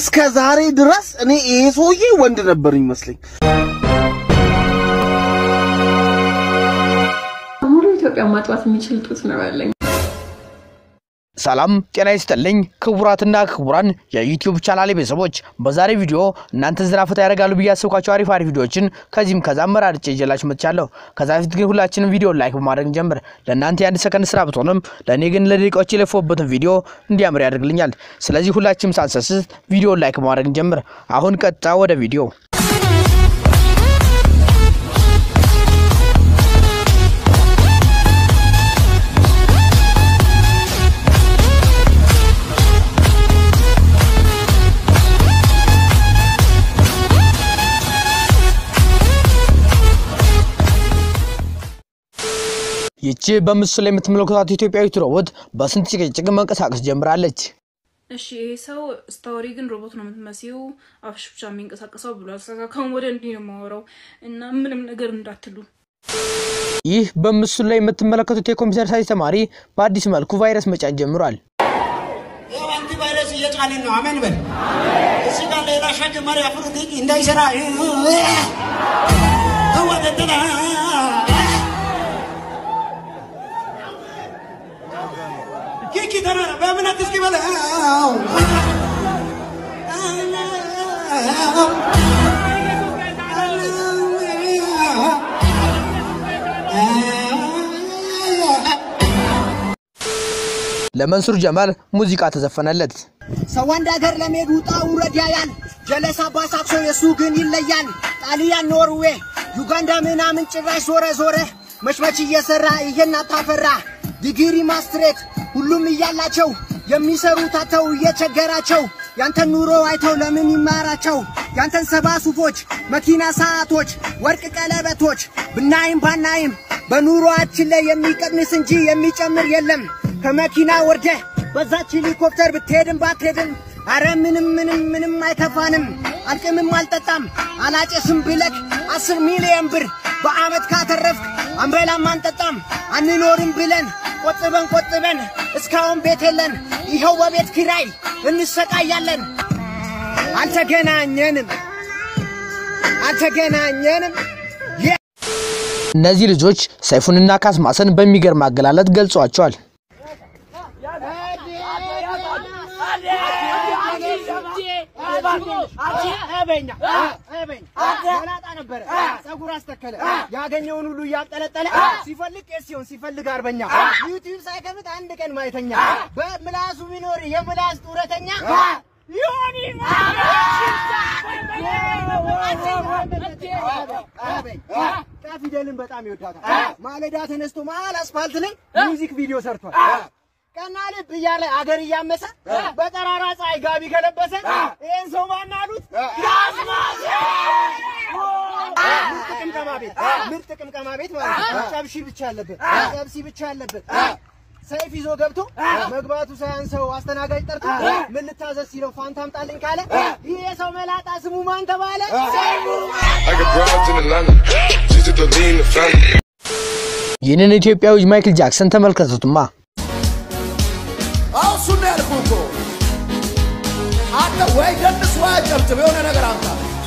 እስከ ዛሬ ድረስ እኔ ይሄ ሰውዬ ወንድ ነበር ይመስለኝ። ሙሉ ኢትዮጵያ ማጥባት የሚችል ጡት ነው ያለኝ። ሰላም ጤና ይስጥልኝ ክቡራትና ክቡራን የዩቲዩብ ቻናሌ ቤተሰቦች፣ በዛሬ ቪዲዮ እናንተ ዘና ፈታ ያደርጋሉ ብዬ ያሰብኳቸው አሪፍ አሪፍ ቪዲዮዎችን ከዚህም ከዛም መራርጬ ይዤላችሁ መጥቻለሁ። ከዛ በፊት ግን ሁላችንም ቪዲዮ ላይክ በማድረግ እንጀምር። ለእናንተ የአንድ ሰከንድ ስራ ብትሆንም ለእኔ ግን ለደቂቃዎች የለፈውበትን ቪዲዮ እንዲያምር ያደርግልኛል። ስለዚህ ሁላችንም ሳንሰስት ቪዲዮ ላይክ በማድረግ እንጀምር። አሁን ቀጥታ ወደ ቪዲዮ ይቺ በምስሉ ላይ የምትመለከቷት ኢትዮጵያዊት ሮቦት በስንት ጭቅጭቅ መንቀሳቀስ ጀምራለች። እሺ ይሄ ሰው ስታወሪ ግን ሮቦት ነው የምትመስይው፣ አፍሽ ብቻ የሚንቀሳቀሰው ብሏል። ስለዚህ ካሁን ወደ እንዲህ ነው የማወራው እና ምንም ነገር እንዳትሉ። ይህ በምስሉ ላይ የምትመለከቱት የኮምፒውተር ሳይንስ ተማሪ በአዲስ መልኩ ቫይረስ መጫን ጀምሯል። ያው አንቲ ቫይረስ እየጫንን ነው። አሜን በል። እዚህ ጋር ሌላ ሸክም መሪ አፍሩት እንዳይሰራ ወደተና ኪኪ ተናራ በእምነት እስኪ በለው ለመንሱር ጀማል ሙዚቃ ተዘፈነለት። ሰው አንድ ሀገር ለመሄድ ውጣ ውረድ ያያል። ጀለስ አባሳክሶ የሱ ግን ይለያል። ጣሊያን፣ ኖርዌ፣ ዩጋንዳ ምናምን ጭራሽ ዞረ ዞረ መችመች እየሰራ ይሄን አታፈራ ዲግሪ ማስትሬት ሁሉም እያላቸው የሚሰሩት አተው እየቸገራቸው ያንተን ኑሮ አይተው ለምን ይማራቸው? ያንተን ሰባ ሱፎች፣ መኪና፣ ሰዓቶች፣ ወርቅ ቀለበቶች ብናይም ባናይም በኑሮአችን ላይ የሚቀንስ እንጂ የሚጨምር የለም። ከመኪና ወርደህ በዛች ሄሊኮፕተር ብትሄድም ባትሄድም አረ ምንም ምንም ምንም አይከፋንም። አልቅምም አልጠጣም አላጨስም ብለክ አስር ሚሊዮን ብር በአመት ካተረፍክ አንበላም አንጠጣም አንኖርም ብለን ቆጥበን ቆጥበን እስካሁን ቤት የለን። ይኸው በቤት ኪራይ እንሰቃያለን። አልተገናኘንም አልተገናኘንም። እነዚህ ልጆች ሰይፉንና ካስማሰን በሚገርም አገላለጥ ገልጿቸዋል። መላጣ ነበረ፣ ጸጉር አስተከለ፣ ያገኘውን ሁሉ እያጠለጠለ ሲፈልግ ቄስ ሲሆን ሲፈልግ አርበኛ፣ ዩቲዩብ ሳይከፍት አንድ ቀን ማየተኛ፣ በምላሱ ቢኖር የምላስ ጡረተኛ ዮኒ ፊደልን በጣም ይወዳታል። ማለዳ ተነስቶ መሀል አስፋልት ላይ ሚውዚክ ቪዲዮ ሰርቷል። ቀና ልብ እያለ አገር እያመሰ በጠራራ ፀሐይ ጋቢ ከለበሰ ይህን ሰው ማን አሉት? ምርጥ ቅምቀማ ቤት ምርጥ ቅምቀማ ቤት ማለት ነው። ጨብሺ ብቻ ያለበት ጨብሲ ብቻ ያለበት ሰይፍ ይዞ ገብቶ መግባቱ ሳያንሰው አስተናጋጅ ጠርቶ ምን ልታዘዝ ሲለው ፋንታ አምጣልኝ ካለ ይህ የሰው መላጣ ስሙ ማን ተባለ? ሰይፉ I got broads in Atlanta. She's just a lean the family. ይህንን ኢትዮጵያዊ ማይክል ጃክሰን ተመልከቱትማ። አሁን እሱን ነው ያልኩህ እኮ አንተ ወይ ደንስ ወይ አጨብጭብ፣ የሆነ ነገር አምጣ።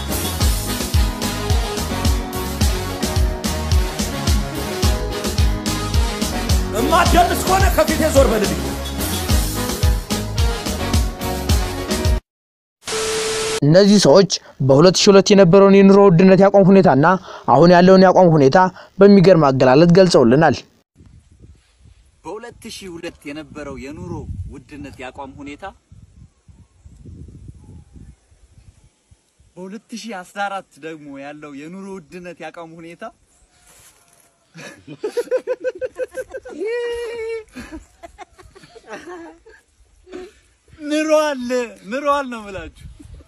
እማትደንስ ከሆነ ከፊቴ ዞር በልልኝ። እነዚህ ሰዎች በ2002 የነበረውን የኑሮ ውድነት ያቋም ሁኔታና አሁን ያለውን ያቋም ሁኔታ በሚገርም አገላለጥ ገልጸውልናል። በ2002 የነበረው የኑሮ ውድነት ያቋም ሁኔታ በ2014 ደግሞ ያለው የኑሮ ውድነት ያቋም ሁኔታ ምሯል ምሯል ነው የምላችሁ።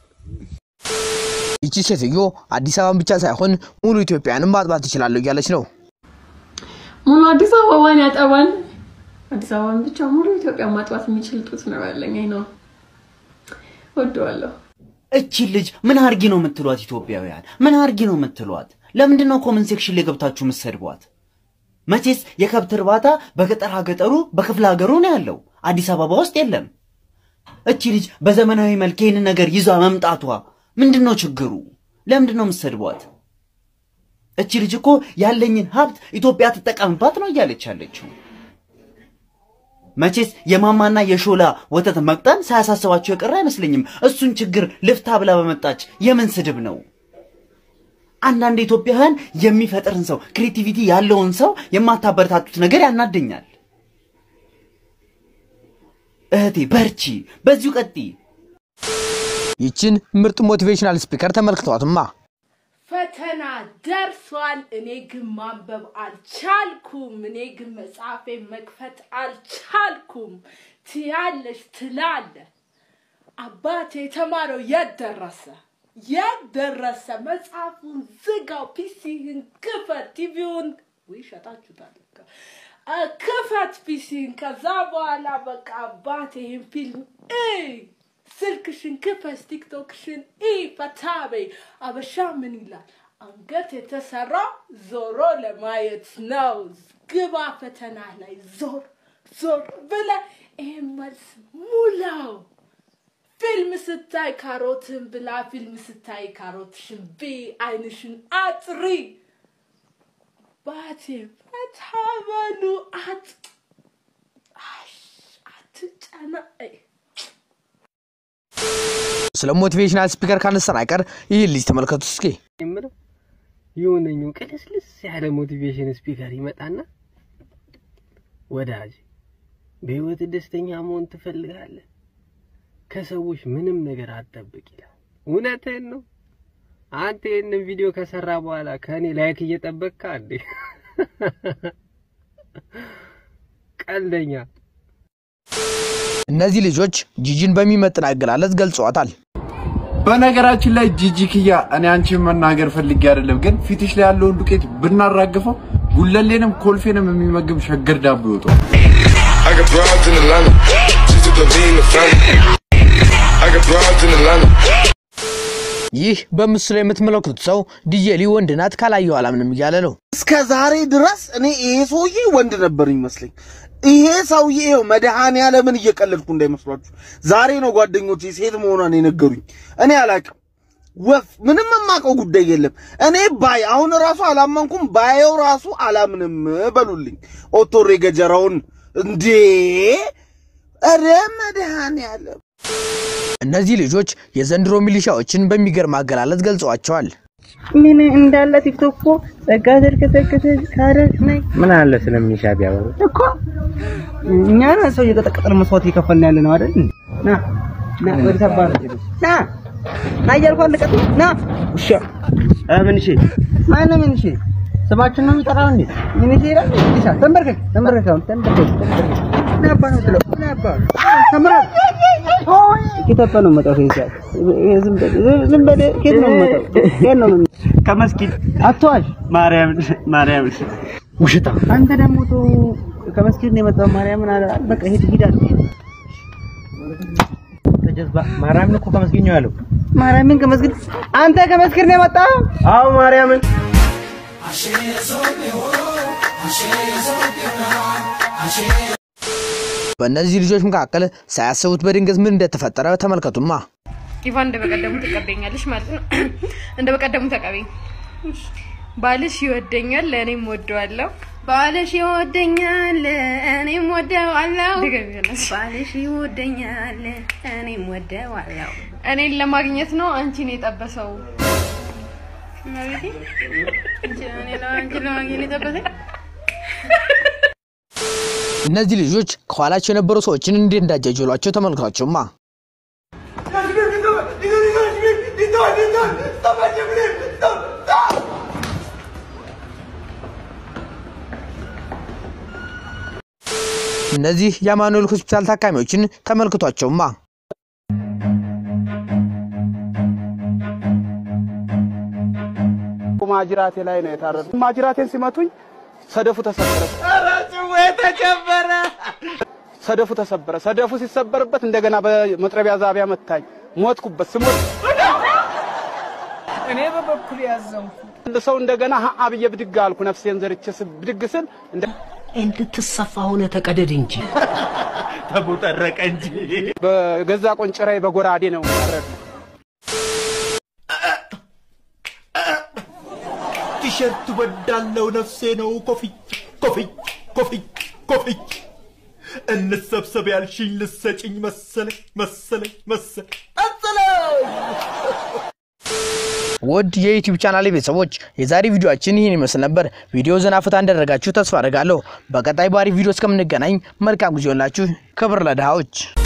ይቺ ሴትዮ አዲስ አበባን ብቻ ሳይሆን ሙሉ ኢትዮጵያንም ማጥባት ትችላለሁ እያለች ነው። ሙሉ አዲስ አበባን ያጠባል። አዲስ አበባን ብቻ ሙሉ ኢትዮጵያ ማጥባት የሚችል ጡት ነው ያለኝ። አይ ነው ወደዋለሁ። እቺን ልጅ ምን አርጊ ነው የምትሏት? ኢትዮጵያውያን ምን አርጊ ነው የምትሏት? ለምንድን ነው ኮመንት ሴክሽን ላይ ገብታችሁ የምትሰድቧት? መቼስ የከብት እርባታ በገጠር ሀገጠሩ በክፍለ ሀገሩ ነው ያለው፣ አዲስ አበባ ውስጥ የለም። እቺ ልጅ በዘመናዊ መልክ ይህንን ነገር ይዛ መምጣቷ ምንድን ነው ችግሩ? ለምንድን ነው የምትሰድቧት? እቺ ልጅ እኮ ያለኝን ሀብት ኢትዮጵያ ትጠቀምባት ነው እያለች ያለችው። መቼስ የማማና የሾላ ወተት መቅጠን ሳያሳስባቸው የቀረ አይመስለኝም። እሱን ችግር ልፍታ ብላ በመጣች የምን ስድብ ነው? አንዳንድ ኢትዮጵያውያን የሚፈጥርን ሰው ክሬቲቪቲ ያለውን ሰው የማታበረታቱት ነገር ያናደኛል። እህቴ በርቺ፣ በዚሁ ቀጥይ። ይችን ምርጥ ሞቲቬሽናል ስፒከር ተመልክተዋትማ ፈተና ደርሷል። እኔ ግን ማንበብ አልቻልኩም። እኔ ግን መጽሐፌ መክፈት አልቻልኩም። ትያለሽ ትላለ። አባቴ የተማረው የት ደረሰ? የት ደረሰ? መጽሐፉን ዝጋው፣ ፒሲህን ክፈት፣ ቲቪውን ወይ ሸጣችሁታል። እኮ። አ፣ ክፈት ፒሲህን። ከዛ በኋላ በቃ አባቴ ይህን ፊልም እይ ስልክሽን ክፈት፣ ቲክቶክሽን ኢ ፈታ በይ። አበሻ ምን ይላል? አንገት የተሰራ ዞሮ ለማየት ነው። ግባ ፈተና ላይ ዞር ዞር ብለ ይህን መልስ ሙላው። ፊልም ስታይ ካሮትን ብላ፣ ፊልም ስታይ ካሮትሽን ቢ፣ አይንሽን አጥሪ። ባቴ ፈታ በሉ አት አሽ አትጨናነቂ። ስለ ሞቲቬሽናል ስፒከር ካነሳን አይቀር ይህን ልጅ ተመልከቱ እስኪ። የምለው የሆነኝ ቅልስልስ ያለ ሞቲቬሽን ስፒከር ይመጣና ወዳጅ በህይወት ደስተኛ መሆን ትፈልጋለህ? ከሰዎች ምንም ነገር አትጠብቅ ይላል። እውነትህን ነው። አንተ ይህንን ቪዲዮ ከሰራ በኋላ ከእኔ ላይክ እየጠበቅካ እንዴ? ቀልደኛ። እነዚህ ልጆች ጂጂን በሚመጥን አገላለጽ ገልጸዋታል። በነገራችን ላይ ጂጂ ክያ እኔ አንቺን መናገር ፈልጌ አይደለም፣ ግን ፊትሽ ላይ ያለውን ዱቄት ብናራግፈው ጉለሌንም ኮልፌንም የሚመግብ ሸገር ዳቦ ይወጣል። I got broads in Atlanta. Just to the lean the family. I got broads in Atlanta. ይህ በምስሉ ላይ የምትመለከቱት ሰው ዲጄሊ ወንድ ናት ካላየው አላምንም እያለ ነው። እስከ ዛሬ ድረስ እኔ ይሄ ሰውዬ ወንድ ነበር ይመስለኝ። ይሄ ሰውዬ ይኸው መድኃኔዓለምን እየቀለድኩ እንዳይመስሏችሁ። ዛሬ ነው ጓደኞቼ ሴት መሆኗን የነገሩኝ። እኔ አላቅም ወፍ ምንም የማውቀው ጉዳይ የለም። እኔ ባይ አሁን ራሱ አላመንኩም፣ ባየው ራሱ አላምንም በሉልኝ። ኦቶሬ ገጀራውን እንዴ! ኧረ መድኃኔዓለም እነዚህ ልጆች የዘንድሮ ሚሊሻዎችን በሚገርም አገላለጽ ገልጸዋቸዋል። ምን እንዳለ ቲክቶክ እኮ ጸጋ ተርከተከተ ካረግ ነኝ ምን አለ ስለሚሻ ቢያወሩ እኮ እኛ ነን ሰው እየቀጠቀጠን መስዋዕት እየከፈልን ያለ ነው አይደል? ና ና ወደ ተባረ ና ና እያልኩ አልቀጥ ና ውሻ አ ምን እሺ ማነው ምን እሺ ስማችን ነው የሚጠራው እንዴ? ምን እሺ ይላል እንዴ? ተንበርከክ ተንበርከክ አሁን ተንበርከክ ተንበርከክ ና አባ ነው ትለው ና አባ ተንበርከክ ኢትዮጵያ ነው የምመጣው ከዚህ ሰዓት ዝም በል ዝም በል ከየት ነው የምመጣው ከየት ነው የምመጣው ከመስጊድ አትዋሽ ማርያም ማርያም ውሽጣ አንተ ደግሞ ተው ከመስጊድ ነው የመጣው ማርያምን አለ በቃ ሂድ ሂድ አለ ተጀዝባ ማርያምን እኮ ከመስጊድ ነው ያለው ማርያምን ከመስጊድ አንተ ከመስጊድ ነው የመጣው አዎ ማርያምን በእነዚህ ልጆች መካከል ሳያስቡት በድንገት ምን እንደተፈጠረ ተመልከቱማ። ኢቫን እንደ በቀደሙ ትቀበኛለሽ ማለት ነው። እንደ በቀደሙ ተቀበኝ። ባልሽ ይወደኛል፣ እኔም ወደዋለሁ። ባልሽ ይወደኛል፣ እኔም ወደዋለሁ። ባልሽ ይወደኛል፣ እኔም ወደዋለሁ። እኔን ለማግኘት ነው አንቺን የጠበሰው። እመቤቴ፣ እኔ አንቺን ለማግኘት የጠበሰኝ እነዚህ ልጆች ከኋላቸው የነበሩ ሰዎችን እንዴት እንዳጃጀሏቸው ተመልክቷቸውማ። እነዚህ የአማኑኤል ሆስፒታል ታካሚዎችን ተመልክቷቸውማ። ማጅራቴ ላይ ነው የታረዱ። ማጅራቴን ሲመቱኝ ሰደፉ ተሰበረ። ተጨበረ ሰደፉ ተሰበረ። ሰደፉ ሲሰበርበት እንደገና በመጥረቢያ ዛቢያ መታኝ። ሞትኩበት። ስሞት እኔ በበኩል ያዘንኩ ሰው እንደገና ሀ ብዬ ብድግ አልኩ። ነፍሴን ዘርቼ ስ- ብድግ ስል እንደ እንድትሰፋ ሆነ ተቀደድ እንጂ ተቦጠረቀ እንጂ በገዛ ቆንጭራዬ በጎራዴ ነው ያረድኩት። ቲሸርት ወዳለው ነፍሴ ነው ኮፍይ ኮፍይ ኮፍይ ኮፍይ እንሰብሰብ ያልሽኝ ልሰጭኝ መሰለኝ መሰለኝ መሰለኝ መሰለኝ ውድ የዩቲዩብ ቻናል ቤተሰቦች የዛሬ ቪዲዮአችን ይህን ይመስል ነበር። ቪዲዮ ዘና ፈታ እንዳደረጋችሁ ተስፋ አደርጋለሁ። በቀጣይ ባሪ ቪዲዮ እስከምንገናኝ መልካም ጊዜ ሆንላችሁ። ክብር ለድሃዎች።